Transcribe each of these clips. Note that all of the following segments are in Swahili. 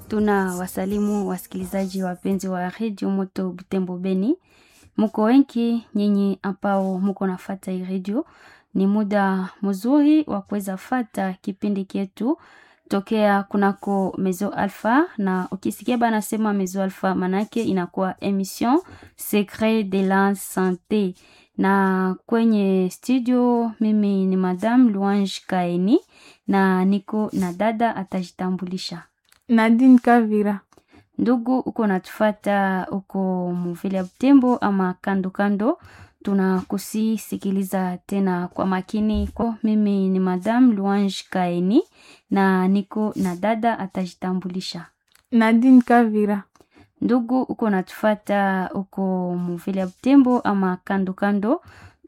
Tuna wasalimu wasikilizaji wapenzi wa redio Moto Butembo Beni, muko wengi nyinyi ambao muko nafata hii redio. Ni muda mzuri wa kuweza fata kipindi kyetu tokea kunako Mezo Alpha, na ukisikia bana sema Mezo Alpha manake inakuwa emission Secret de la Sante, na kwenye studio mimi ni Madame Louange Kaeni na niko na dada atajitambulisha. Nadine Kavira. Ndugu uko natufata uko muvile ya Butembo ama kando kando, tunakusisikiliza tena kwa makini. Kwa mimi ni Madame Louange Kaeni na niko na dada atajitambulisha. Nadine Kavira. Ndugu uko natufata uko muvile ya Butembo ama kando kando,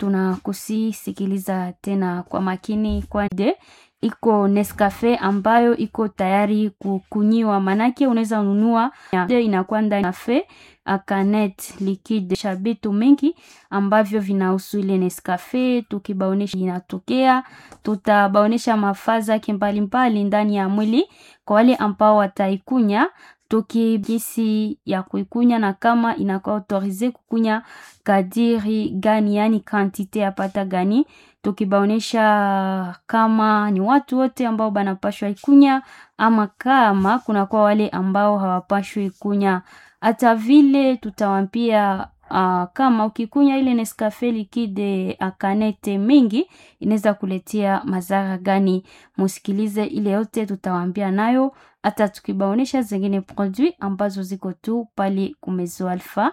tunakusisikiliza tena kwa makini kwa de iko Nescafe ambayo iko tayari kukunyiwa, manake unaweza ununua inakuwa ndani cafe akanet liquide shabitu mengi ambavyo vinahusu ile Nescafe. Tukibaonesha inatokea, tutabaonesha mafaza yake mbalimbali ndani ya mwili kwa wale ambao wataikunya toki gisi ya kuikunya na kama inakuwa autorize kukunya kadiri gani, yani kantite ya pata gani, tukibaonesha kama ni watu wote ambao banapashwa ikunya ama kama kunakuwa wale ambao hawapashwi ikunya. Hata vile tutawampia uh, kama ukikunya ile Nescafe liquide akanete mingi inaweza kuletea madhara gani. Musikilize ile yote tutawaambia nayo, hata tukibaonesha zingine produit ambazo ziko tu pale kumezo Alpha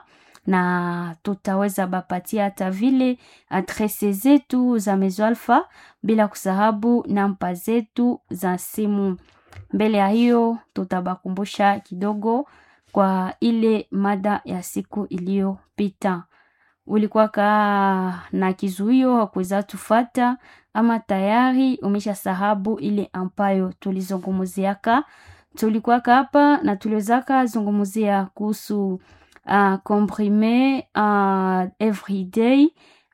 na tutaweza bapatia hata vile adrese zetu za Mezo Alpha, bila kusahabu namba zetu za simu. Mbele ya hiyo, tutabakumbusha kidogo kwa ile mada ya siku iliyopita. Ulikuwa ka na kizuio hakuweza tufata, ama tayari umesha sahabu ile ambayo tulizungumuziaka. Tulikuwa hapa na tuliwezaka zungumuzia kuhusu uh, comprime uh, everyday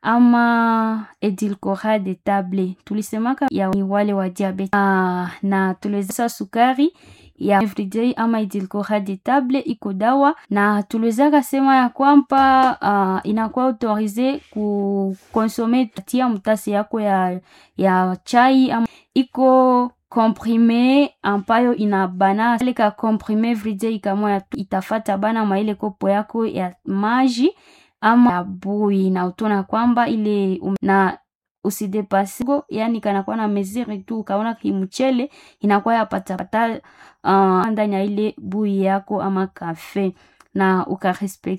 ama edulcorate de table tulisemaka ya wale wa diabete uh, na tuliweza sukari ya everyday ama edulcorate de table iko dawa, na tuliwezaka sema ya kwamba uh, inakuwa autorize kukonsome tia mtasi yako ya, ya chai ama iko comprime ambayo inabana ile ka comprime everyday kama itafata bana mwa ile kopo yako ya maji ama ya bui, na utona kwamba ile um, na usidepase yani kanakuwa na mesure tu, ukaona kimchele inakuwa yapata pata uh, ndani ya ile bui yako ama kafe na ukarespect